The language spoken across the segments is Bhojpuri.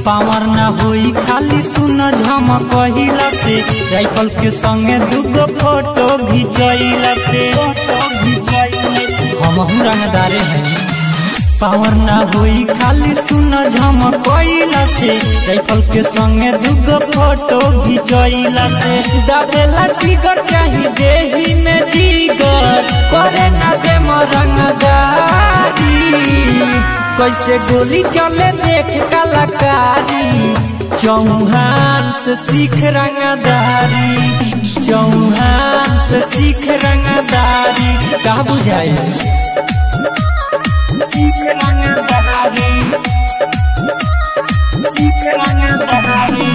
पावर ना होई खाली सुन झमकहिला से राइफल के संगे दुगो फोटो घिचैला से हम रंगदारे हैं पावर ना होई खाली सुन झमकइला से राइफल के संगे दुगो फोटो घिचइला से दाबेला टिगर चाही देही में जीगर करे ना दे रंगदारी कैसे गोली चले देख कलाकारी चौहान से सीख रंगदारी चौहान से सीख रंगदारी का बुझाए सीख रंगदारी सीख रंगदारी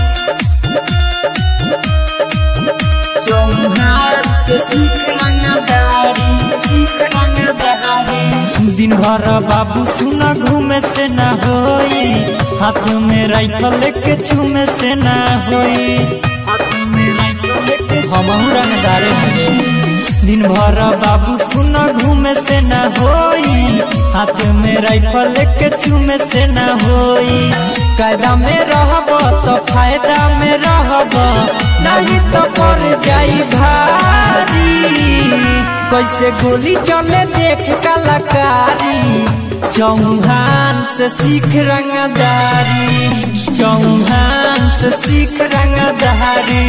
चौहान से सीख रंगदारी सीख रंगदारी दिन भर बाबू सुना घूमे से ना होई हाथ में राइफल लेके छूमे से ना होई हाथ में राइफल लेके हम रंगदारे हैं दिन भर बाबू सुना घूमे से ना होई हाथ में राइफल लेके चूमे से ना होई कायदा में रहब तो फायदा में रहब नहीं तो पर जाई भारी कैसे गोली चले देख कलाकारी चौहान से सीख रंगदारी चौहान से सीख रंगदारी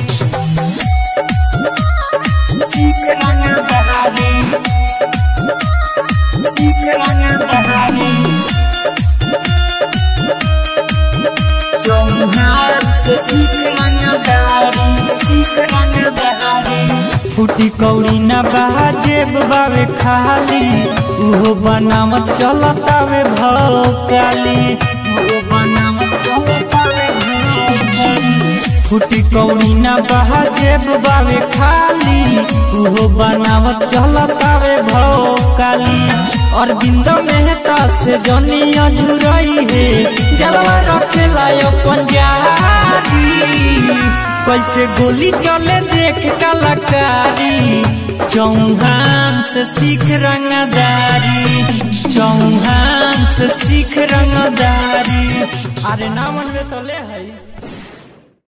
सीख रंगदारी सीख रंगदारी चौहान से सीख रंगदारी सीख रंगदारी फूटी कौड़ी ना बाजेब बावे खाली उहो बनावत चलतावे भौ काली उहो बनावत चलतावे भौ काली फूटी कौड़ी ना बाजेब बावे खाली उहो बनावत चलतावे भौ काली और बिंद मेहता से जनी अझुरई है जलवा रखेला अपन जारी कैसे गोली चले देख कलाकारी चौहान से सीख रंगदारी चौहान से सीख रंगदारी अरे ना मन में तो ले है